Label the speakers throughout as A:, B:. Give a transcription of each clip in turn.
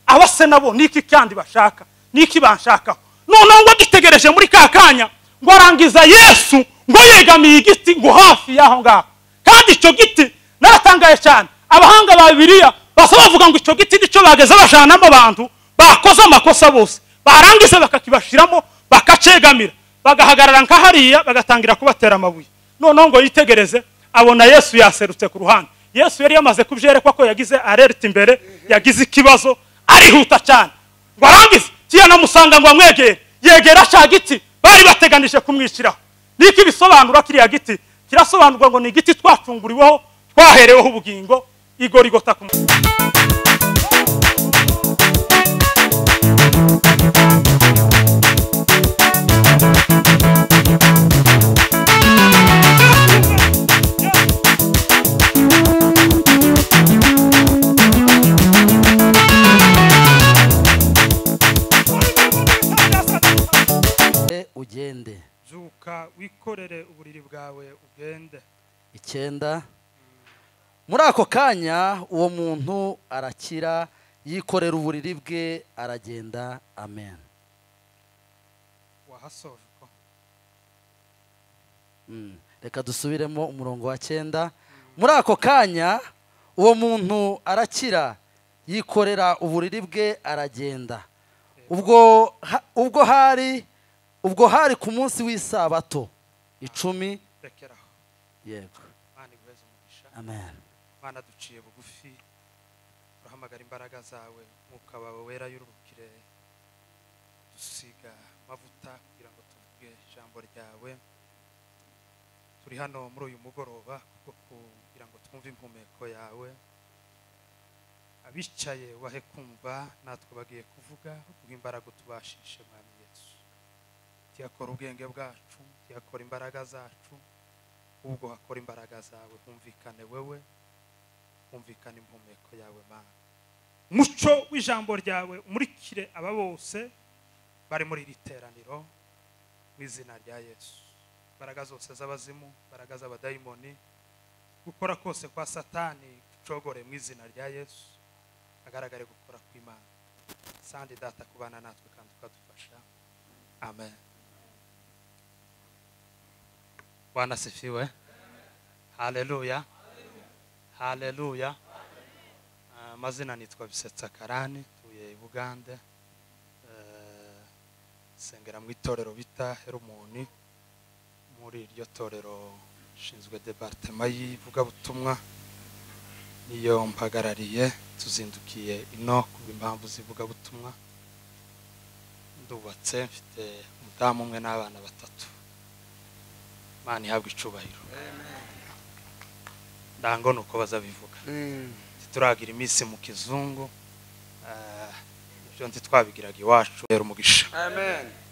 A: aba se nabo niki kandi bashaka niki banshakaho noneho ngo agitegereje muri ka kanya ngo arangiza yesu ngo yegamiye igiti ngo hafi y'aho ngaho kandi icyo giti naratangaye cyane abahanga ba bibiliya basa bavuga ngo icyo giti nicyo bageze bajanamo abantu bakoze amakosa bose barangiza bakakibashyiramo bakacegamira bagahagarara nka hariya bagatangira kubatera amabuye noneho ngo yitegereze abona yesu yaserutse ku ruhande yesu yari yamaze kubyerekwa ko yagize arerite imbere yagize ikibazo arihuta cyane ngo arangize kiyanamusanga ngo amwegere yegera cya giti bari bateganije kumwishyiraho niko bisobanura kiriya giti kirasobanurwa ngo ni igiti twacunguriweho twahereweho ubugingo igorigota ku
B: ugende
C: zuka wikorere uburiri bwawe ugende
B: icyenda muri ako kanya uwo muntu arakira yikorera uburiri bwe aragenda amen
C: wahasoje uko
B: Mm. reka dusubiremo umurongo wa cyenda muri ako kanya uwo muntu arakira yikorera uburiri bwe aragenda ubwo ha- ubwo hari ubwo hari ku munsi w'isabato icumi
C: rekera aho
B: yego
C: imana iguheze umugisha
B: amen
C: imana duciye bugufi urahamagara imbaraga zawe mwuka wawe wera y'uruhukire dusiga amavuta kugira ngo tuvuge ijambo ryawe turi hano muri uyu mugoroba kuko kugira ngo twumve impumeko yawe abicaye wahe kumva natwe bagiye kuvuga uguha imbaraga utubashishe mwami yesu tiyakora ubwenge bwacu tiyakora imbaraga zacu ubwo hakora imbaraga zawe humvikane wewe humvikana impumeko yawe mana muco w'ijambo ryawe umurikire aba bose bari muri iri teraniro mu izina rya yesu imbaraga zose z'abazimu imbaraga z'abadayimoni gukora kose kwa satani gucogore mu izina rya yesu agaragare gukora kw'imana sandi data kubana natwe kandi ukadufasha amen bwana sifiwe haleluya haleluya Ah, amazina nitwa bisetsa karani tuye i bugande Eh, nsengera mu itorero bita herumoni muri iryo torero nshinzwe departema y'ivugabutumwa niyo mpagarariye tuzindukiye ino ku impamvu z'ivugabutumwa ndubatse mfite umudamu umwe n'abana batatu imana ihabwa icubahiro ndango ni uko bazabivuga ntituragira iminsi mu kizungu eh, ibyo ntitwabigiraga iwacu rero umugisha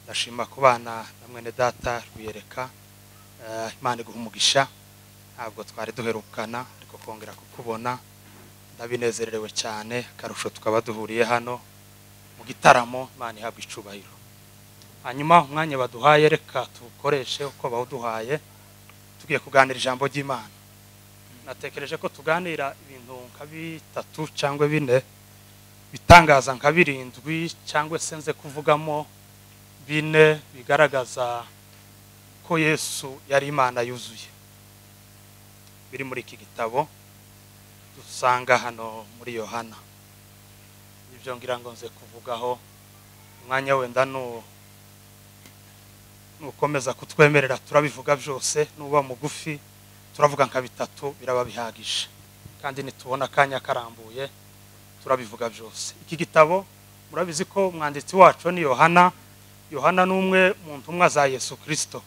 C: ndashima ku bana na mwene data rwiyereka eh, imana iguha umugisha ntabwo twari duherukana ariko kongera kukubona ndabinezerewe cyane akarusho tukaba duhuriye hano mu gitaramo imana ihabwa icubahiro hanyuma umwanya baduhaye reka tuwukoreshe uko bawuduhaye tugiye kuganira ijambo ry'imana natekereje ko tuganira ibintu nka bitatu cyangwa bine bitangaza nka birindwi cyangwa se nze kuvugamo bine bigaragaza ko yesu yari imana yuzuye biri muri iki gitabo dusanga hano muri yohana ibyo ngira ngo nze kuvugaho umwanya wenda nu- nukomeza kutwemerera turabivuga byose nuba mugufi turavuga nka bitatu biraba bihagije kandi nitubona akanya karambuye turabivuga byose iki gitabo murabizi ko umwanditsi wacu ni yohana yohana ni umwe mu ntumwa za yesu kirisito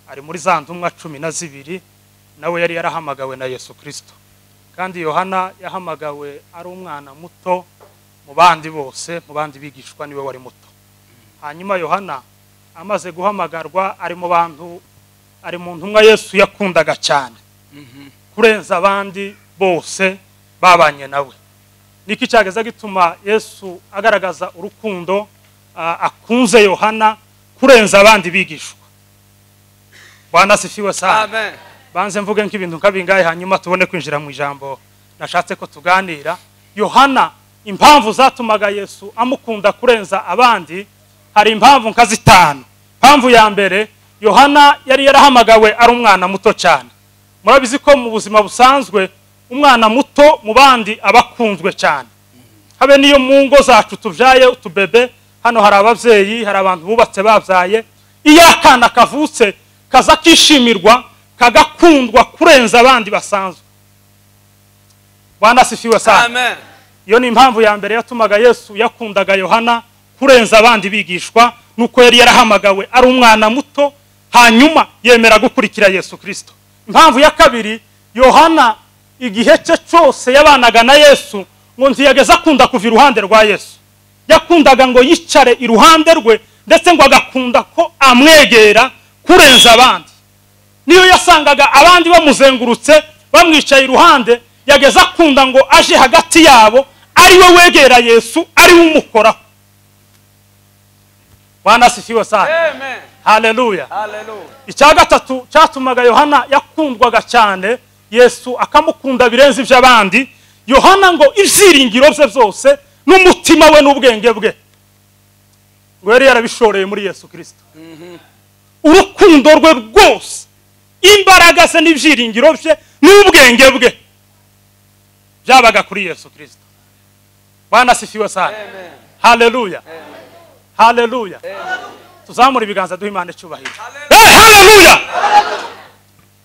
C: ari muri za ntumwa cumi na zibiri nawe yari yarahamagawe na yesu kirisito kandi yohana yahamagawe ari umwana muto mu bandi bose mu bandi bigishwa niwe wari muto hanyuma yohana amaze guhamagarwa ari mu bantu ari mu ntumwa yesu yakundaga cyane kurenza abandi bose babanye nawe niki cyageza gituma yesu agaragaza urukundo ah, akunze yohana kurenza abandi bigishwa bwana sifiwe sana banze mvuge nk'ibintu nk'abingahe hanyuma tubone kwinjira mu ijambo nashatse ko tuganira yohana
A: impamvu zatumaga yesu amukunda kurenza abandi hari impamvu nka zitanu impamvu ya mbere yohana yari yarahamagawe ari umwana muto cyane murabizi ko mu buzima busanzwe umwana muto mu bandi aba akunzwe cyane habe n'iyo mu ngo zacu tubyaye utubebe hano hari ababyeyi hari abantu bubatse babyaye iyo akana kavutse kaza kishimirwa kagakundwa kurenza abandi basanzwe banasifiwe sana
D: amen
A: iyo ni impamvu ya mbere yatumaga yesu yakundaga yohana kurenza abandi bigishwa nuko yari yarahamagawe ari umwana muto hanyuma yemera gukurikira yesu kirisito impamvu ya kabiri yohana igihe cye cyose yabanaga na yesu ngo ntiyageze akunda kuva iruhande rwa yesu yakundaga ngo yicare iruhande rwe ndetse ngo agakunda ko amwegera kurenza abandi niyo yasangaga abandi bamuzengurutse bamwicaye iruhande yageze akunda ngo aje hagati yabo ari we wegera yesu ari we umukoraho wanasifiwe sana
D: amen
A: haleluya
D: hallelujah
A: icya gatatu cyatumaga yohana yakundwaga cyane yesu akamukunda birenze iby'abandi yohana ngo ibyiringiro bye byose n'umutima we n'ubwenge bwe ngo yari yarabishoreye muri yesu kirisito urukundo rwe rwose imbaraga ze n'ibyiringiro bye n'ubwenge bwe byabaga kuri yesu kirisito banasifiwe sana haleluya haleluya tuzamura ibiganza duha imana icyubahiro Eh, haleluya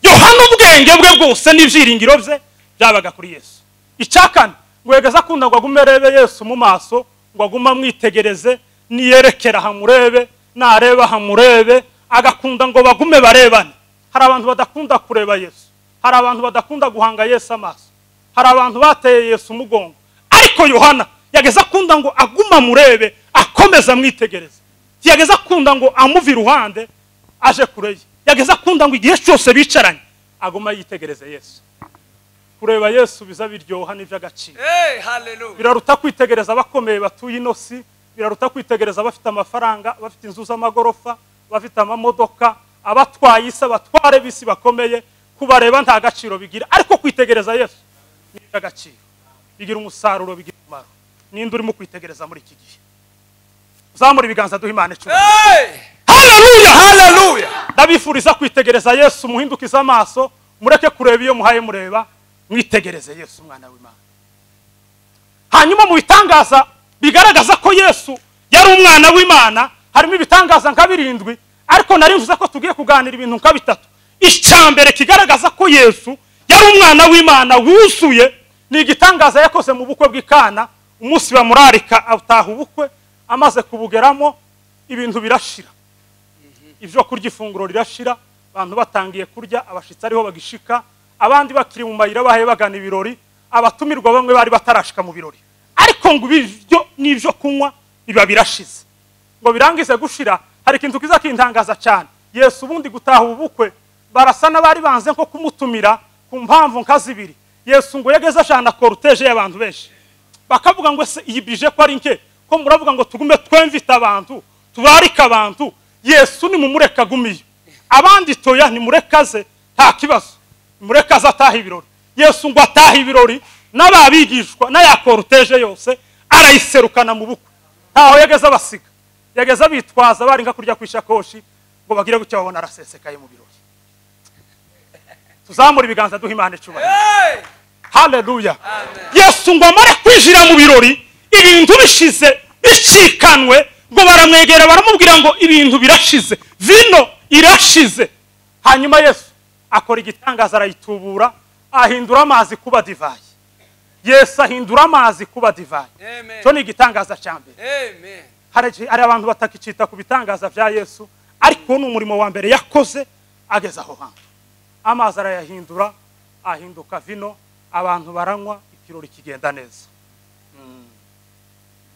A: yohana ubwenge bwe bwose n'ibyiringiro bye byabaga kuri yesu icya kane ngo yegeze akunda ngo agume arebe yesu mu maso ngo agume amwitegereze niyerekera hamurebe nareba hamurebe agakunda ngo bagume barebane hari abantu badakunda kureba yesu hari abantu badakunda guhanga yesu amaso hari abantu bateye yesu umugongo ariko yohana yageze akunda ngo agume amurebe akomeze amwitegereze yageze akunda ngo amuve iruhande aje kure ye yageze akunda ngo igihe cyose bicaranye aguma yitegereze yesu kureba yesu biza biryoha n'iby'agaciro
D: hey hallelujah
A: biraruta kwitegereza abakomeye batuye inosi biraruta kwitegereza abafite amafaranga abafite inzu z'amagorofa abafite amamodoka abatwaye isi abatware b'isi bakomeye kubareba nta gaciro bigira ariko kwitegereza yesu ni iby'agaciro bigira umusaruro bigira umumaro ninde urimo kwitegereza muri iki gihe uzamura ibiganza duha imana icumi
D: hey
A: haleluya
D: hallelujah
A: ndabifuriza kwitegereza yesu muhindukize amaso mureke kureba iyo muhaye mureba mwitegereze yesu umwana w'imana hanyuma mu bitangaza bigaragaza ko yesu yari umwana w'imana harimo ibitangaza nka birindwi ariko nari mvuze ko tugiye kuganira ibintu nka bitatu icya mbere kigaragaza ko yesu yari umwana w'imana wuzuye ni igitangaza yakoze mu bukwe bw'ikana umunsi bamurarika ataha ubukwe amaze kubugeramo ibintu birashira ibyo kurya ifunguro rirashira abantu batangiye kurya abashyitsi ariho bagishika abandi bakiri mu mayira bahaye bagana ibirori abatumirwa bamwe bari batarashika mu birori ariko ngo ibiryo n'ibyo kunywa biba birashize ngo birangize gushira hari ikintu kiza kintangaza cyane yesu ubundi gutaha ubukwe barasa n'abari banze nko kumutumira ku mpamvu nka zibiri yesu ngo yageze ashana koruteje y'abantu benshi bakavuga ngo ese iyi bije ko ari nke ko muravuga ngo tugume twemvite abantu tubarike abantu yesu nimumureka agumiye abandi toya nimurekaze nta kibazo nimurekaze ataha ibirori yesu ngo ataha ibirori n'ababigishwa n'aya koruteje yose arayiserukana mu bukwe ntaho yageze abasiga yageze abitwaza bari nka kurya ku ishakoshi ngo bagire gutya babona arasesekaye mu birori tuzamura ibiganza duha imana icubahiro
D: hey
A: haleluya yesu ngo amare kwinjira mu birori ibintu bishize bicikanwe ngo baramwegera baramubwira ngo ibintu birashize vino irashize hanyuma yesu akora igitangaza arayitubura ahindura amazi kuba divayi yesu ahindura amazi kuba divayi
D: Amen.
A: cyo ni igitangaza cya mbere
D: amen
A: hari hari abantu batakicita ku bitangaza bya yesu ariko ni umurimo wa mbere yakoze ageze aho hantu amazi arayahindura ahinduka vino abantu baranywa ikirori kigenda neza Mm.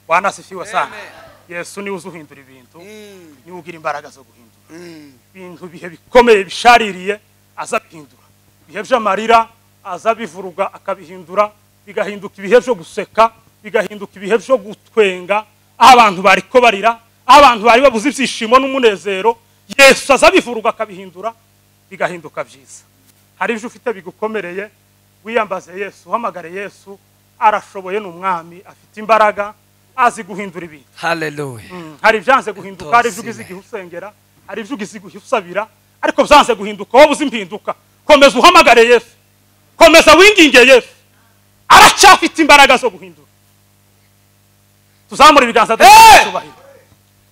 A: wanasifiwe sana
D: Amen.
A: yesu niwe uzi uhindura ibintu
D: Mm,
A: niwe ugira imbaraga zo guhindura
D: mm.
A: ibintu bihe bikomeye bishaririye aza bihindura ibihe by'amarira aza bivuruga akabihindura bigahinduka ibihe byo guseka bigahinduka ibihe byo gutwenga aho abantu bari ko barira aho abantu bari babuze ibyishimo n'umunezero yesu aza bivuruga akabihindura bigahinduka byiza hari ibyo ufite bigukomereye wiyambaze yesu uhamagare yesu arashoboye ni umwami afite imbaraga azi guhindura ibintu
D: Hallelujah.
A: Mm, hari ibyanze guhinduka hari ibyo
D: Utosire.
A: ugize igihe usengera hari ibyo ugize igihe usabira ariko byanze guhinduka wowe uzi impinduka komeza uhamagare yesu komeza winginge yesu aracyafite imbaraga zo guhindura tuzamure ibiganza
D: Hey!
A: ducyubahiro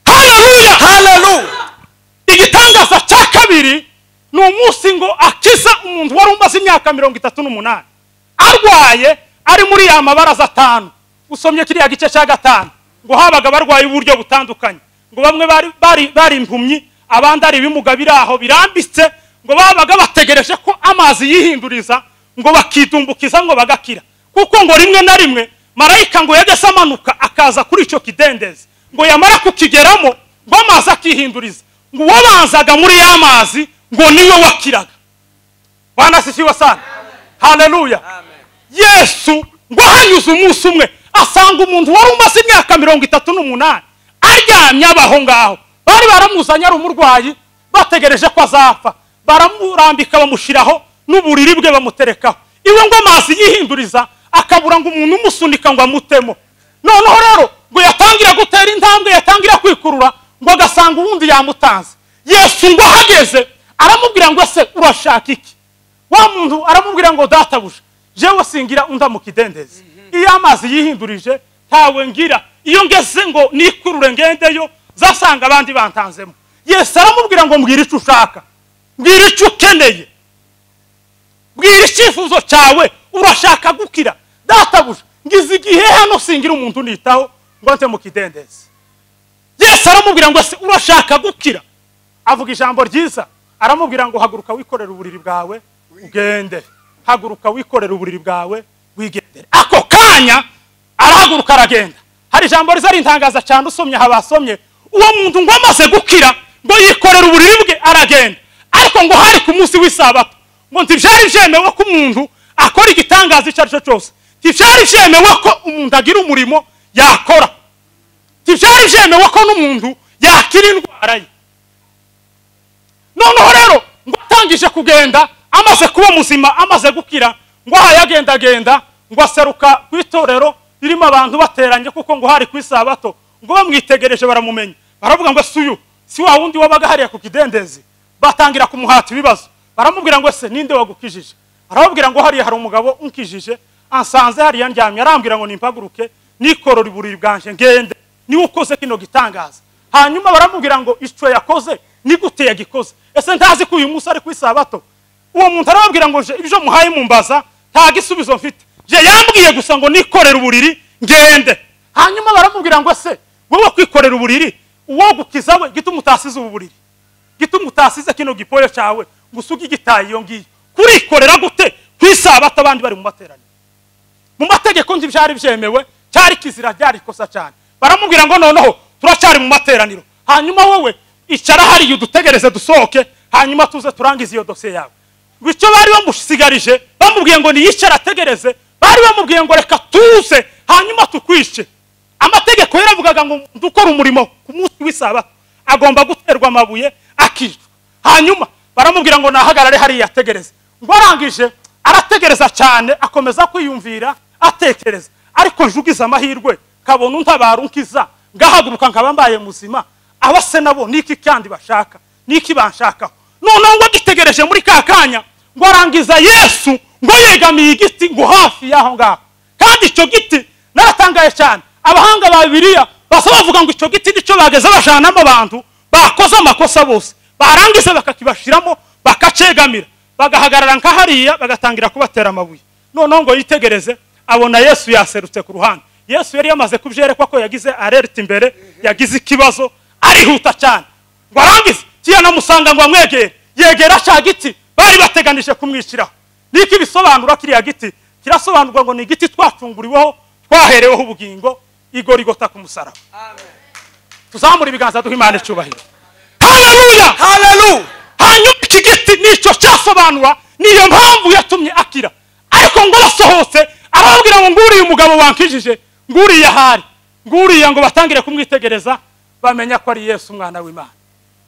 A: haleluya
D: Hallelujah.
A: igitangaza cya kabiri ni umunsi ngo akiza umuntu wari umaze imyaka mirongo itatu n'umunani arwaye ari muri ya mabaraza atanu usomye kiriya gice cya gatanu ngo habaga abarwayi b'uburyo butandukanye ngo bamwe bari, bari, bari impumyi abandi ari ibimuga biri aho birambitse ngo babaga bategereje ko amazi yihinduriza ngo bakidumbukiza ngo bagakira kuko ngo rimwe na rimwe marayika ngo yageze amanuka akaza kuri icyo kidendezi ngo yamara kukigeramo ngo amazi akihinduriza ngo uwabanzaga muri ya mazi ngo niwe wakiraga wanasisiwe sana haleluya
D: Amen.
A: yesu ngo ahanyuze umunsi umwe asanga umuntu wari umaze imyaka mirongo itatu n'umunani aryamye abaho ngaho bari baramuzanye ari umurwayi bategereje ko azapfa baramurambika bamushyiraho n'uburiri bwe bamuterekaho iwe ngo amazi yihinduriza akabura ngo umuntu umusunika ngo amutemo noneho rero ngo yatangira gutera intambwe yatangira kwikurura ngo agasanga uwundi yamutanze yesu ngo ahageze aramubwira ngo ese urashaka iki wa muntu aramubwira ngo databuja jewe singira undi amukidendezi iyo amazi yihindurije ntawe ngira iyo ngeze ngo nikurure ngendeyo zasanga abandi bantanzemo yesu aramubwira ngo mbwira icyo ushaka mbwira icyo ukeneye bwira icyifuzo cyawe urashaka gukira databuja ngize igihe hano singira umuntu unitaho ngo nze mu kidendezi yesu aramubwira ngo se urashaka gukira avuga ijambo ryiza aramubwira ngo haguruka wikorere uburiri bwawe ugende haguruka wikorere uburiri bwawe wigendere ako kanya arahaguruka aragenda hari ijambo riza rintangaza cyane usomye aha basomye uwo muntu ngo amaze gukira ngo yikorere uburiri bwe aragenda ariko ngo hari ku munsi w'isabato ngo ntibyari byemewe ko umuntu akora igitangaza icyo ari cyo cyose ntibyari byemewe ko umuntu agira umurimo yakora ntibyari byemewe ko n'umuntu yakira indwara ye noneho rero ngo atangije kugenda amaze kuba muzima amaze gukira ngo aha yagendagenda ngo aseruka ku itorero ririmo abantu bateranye kuko ngo hari ku isabato ngo bamwitegereje baramumenya baravuga ngo ese uyu si wa wundi wabaga hariya ku kidendezi batangira kumuhata ibibazo baramubwira ngo ese ninde wagukijije arababwira ngo hariya hari umugabo unkijije ansanze hariya ndyamye arambwira ngo nimpaguruke nikorora iburiri bwanjye ngende niwe ukoze kino gitangaza hanyuma baramubwira ngo icyo yakoze ni gute yagikoze ese ntazi ko uyu munsi ari ku isabato uwo muntu arababwira ngo "Je- ibyo muhaye mumbaza nta gisubizo mfite je yambwiye gusa ngo nikorere uburiri ngende hanyuma baramubwira ngo ese wowe kwikorera uburiri uwo gukiza we gituma utasize ubu buriri gituma utasize kino gipoyo cyawe ngo usuge igitaye iyo ngiyo kurikorera gute ku isabato abandi bari mu materaniro mu mategeko ntibyari byemewe cyari kizira ryari ikosa cyane baramubwira ngo noneho turacyari mu materaniro hanyuma wowe icara hariya udutegereze dusohoke hanyuma tuze turangize iyo dosiye yawe ngo icyo bari bamusigarije bamubwiye ngo niyicare ategereze bari bamubwiye ngo reka tuze hanyuma tukwice amategeko yaravugaga ngo umuntu ukora umurimo ku munsi w'isabato agomba guterwa amabuye akicwa hanyuma baramubwira ngo nahagarare hariya ategereze ngo arangije arategereza cyane akomeza kwiyumvira atekereza ariko njugize amahirwe kabona untabara unkiza ngahaguruka nkaba mbaye muzima aba se nabo niki kandi bashaka niki banshakaho noneho ngo agitegereje muri ka kanya ngo arangiza yesu ngo yegamiye igiti ngo hafi y'aho ngaho kandi icyo giti naratangaye cyane abahanga ba bibiliya basa bavuga ngo icyo giti nicyo bageze bajanamo abantu bakoze amakosa bose barangiza bakakibashiramo bakacegamira bagahagarara nka hariya bagatangira kubatera amabuye noneho ngo yitegereze abona yesu yaserutse ku ruhande yesu yari yamaze kubyerekwa ko yagize alerite imbere yagize ikibazo arihuta cyane ngo arangize kiya namusanga ngo amwegere yegera cya giti bari bateganije kumwishyiraho niko ibisobanura kiriya giti kirasobanurwa ngo ni igiti twacunguriweho twahereweho ubugingo igorigota ku musaraba tuzamure ibiganza duha imana icyubahiro haleluya
D: Hallelujah.
A: hanyuma iki giti nicyo cyasobanura niyo mpamvu yatumye akira ariko ngo basohotse arababwira ngo nguriya umugabo wankijije nguriya ahari nguriya ngo batangire kumwitegereza bamenya ko ari yesu umwana w'imana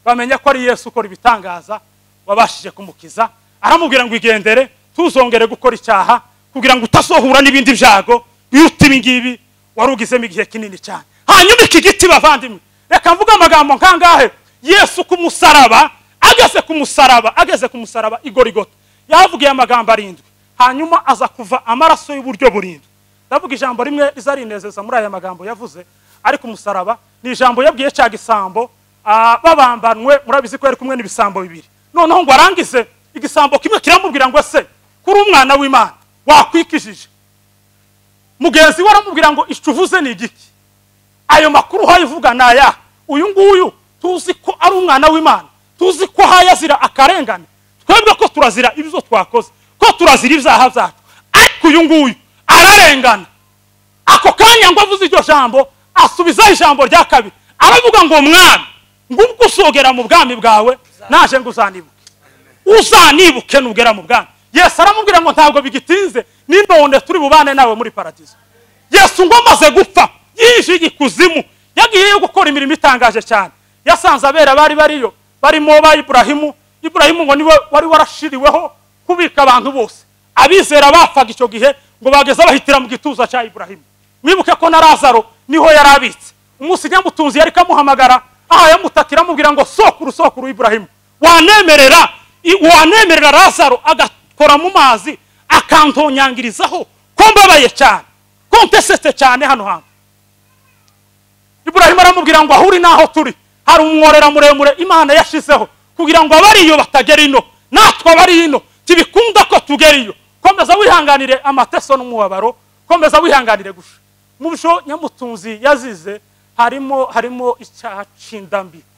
A: bamenya ko ari yesu ukora ibitangaza wabashije kumukiza aramubwira ngo igendere ntuzongere gukora icyaha kugira ngo utasohura n'ibindi byago biruta ibi ngibi wari ugizemo igihe kinini cyane hanyuma iki giti bavandimwe reka mvuge amagambo nkangahe yesu ku musaraba ageze ku musaraba ageze ku musaraba igorigota yavugiye amagambo arindwi hanyuma aza kuva amaraso y'uburyo burindwi ndavuga ijambo rimwe rizarinezeza muri aya magambo yavuze ariko umusaraba ni ijambo yabwiye cya gisambo ah, babambanwe murabizi ko yari kumwe n'ibisambo bibiri noneho ngo arangize igisambo kimwe kiramubwira ngo se kuri umwana w'imana wakwikijije mugenzi we aramubwira ngo icyo uvuze ni igiki ayo makuru uhayivuga ni aya uyu nguyu tuzi ko ari umwana w'imana tuzi ko hazira akarengane twebwe ko turazira ibyo twakoze ko turazira ibyaha byacu ariko uyu nguyu ararengana ako kanya ngo avuze iryo jambo asubizaho ijambo rya kabiri aravuga ngo mwami ngubwo usogera mu bwami bwawe naje ngo uzanibuke uzanibuke nugera mu bwami yesu aramubwira ngo ntabwo bigitinze ni none turi bubane nawe muri paradizo yesu ngo amaze gupfa yije igikuzimu yagiyeyo gukora imirimo itangaje cyane yasanze abera bari bariyo barimo ba iburahimu iburahimu ngo niwe wari warashiriweho kubika abantu bose abizera bapfaga icyo gihe ngo bageze bahitira mu gituza cya iburahimu mwibuke ko na lazaro niho yari abitse umunsi nyamutunzi yari kamuhamagara aha yamutakira amubwira ngo sokuru sokuru iburahimu wanemerera i- wanemerera lazaro agakora mu mazi akantonyangirizaho ko mbabaye cyane ko ntesetse cyane hano hantu iburahimu aramubwira ngo aho uri n'aho turi hari umworera muremure imana yashizeho kugira ngo abariyo batagera ino natwe abari ino tibikunda ko tugera iyo komeza wihanganire amateso n'umubabaro komeza wihanganire gusa mu byo nyamutunzi yazize harimo harimo icyaha cy'indambiko